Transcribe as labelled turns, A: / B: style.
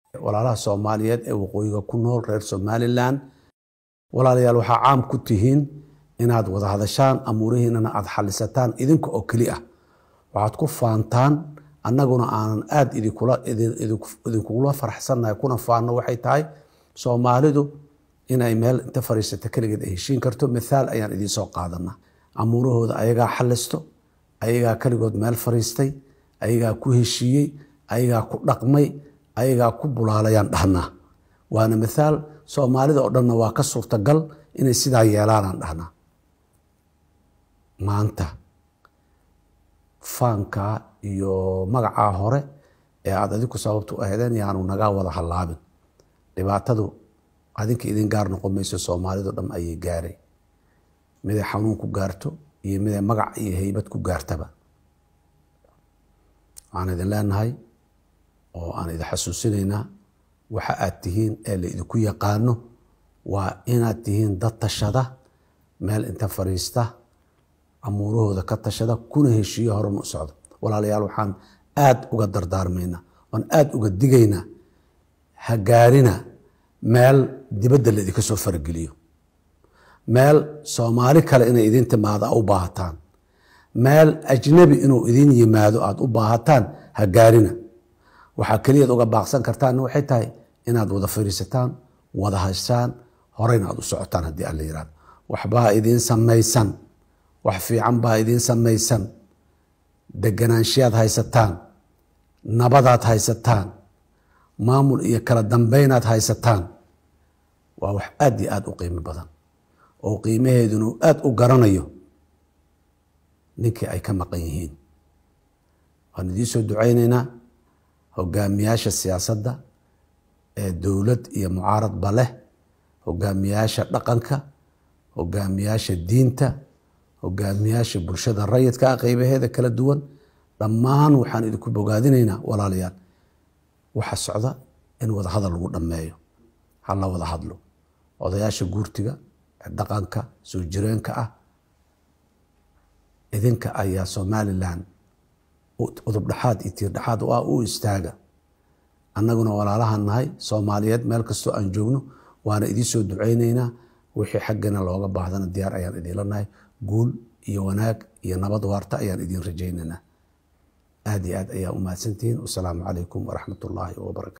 A: walaalaha soomaaliyeed ee waqooyiga ku nool reer somalilan walaalayaal waxaa caam ku tihiin inaad wada hadashaan amuurihiinana aad xalisataan idinka oo keli ah waxaad ku faantaan annaguna aanan aad idinkugula faraxsannahay kuna faanno waxay tahay soomaalidu inay meel inta fariisata keligeed ay heshiin karto mithaal ayaan idiin soo qaadanaa amuurahooda ayagaa xalisto ayagaa keligood meel fariistay ayagaa ku heshiiyey ayagaa ku dhaqmay ayagaa ku bulaalayaan dhahnaa waana mithaal soomaalida oo dhanna waa ka suurtagal inay sidaa yeelaanaan dhahnaa maanta faankaa iyo magacaa hore ee aad adinku sababta u aheedeen yaanu nagaa wada hallaabin dhibaatadu adinka idin gaar noqon mayso soomaalido dham ayay gaaray miday xanuun ku gaarto iyo miday magac iyo heybad ku gaartaba waxaan idin leenahay oo aan idin xasuusinaynaa waxa aad tihiin ee la idinku yaqaano waa inaad tihiin dad tashada meel inta fariista amuurahooda ka tashada kuna heshiiyo horena u socdo walaalayaal waxaan aad uga dardaarmaynaa waan aad uga digaynaa ha gaarina meel dibadda la idinka soo farageliyo meel soomaali kale inay idin timaado a u baahataan meel ajnabi inuu idin yimaado aada u baahataan ha gaarina waxaa keliyaad uga baaqsan kartaanna waxay tahay inaad wada fariisataan wada hashaan horeyna aad u socotaan haddii alla yihahdo waxbaa idiin samaysan wax fiican baa idiin samaysan deganaanshiyaad haysataan nabadaad haysataan maamul iyo kala dambeynaad haysataan waa wax aad iyo aad u qiimo badan oo qiimaheeduna uu aad u garanayo ninkii ay ka maqan yihiin waan idiin soo ducaynaynaa hogaamiyaasha siyaasadda ee dowlad iyo mucaaradba leh hogaamiyaasha dhaqanka hogaamiyaasha diinta hogaamiyaasha bulshada rayidka ah qeybaheeda kala duwan dhammaan waxaan idinku bogaadinaynaa walaalayaal waxa socda in wada hadal lagu dhammeeyo ha la wada hadlo odayaasha guurtiga ee dhaqanka soo jireenka ah idinka ayaa somalilan udubdhaxaad iyo tiirdhaxaad u ah u istaaga annaguna walaalahan nahay soomaaliyeed meel kastoo aan joogno waana idiin soo ducaynaynaa wixii xaggana looga baahdana diyaar ayaan idiinla nahay guul iyo wanaag iyo nabad waarta ayaan idiin rajaynaynaa aad iyo aad ayaa u mahadsantihiin wasalaamu calaykum waraxmat ullaahi wabarakatu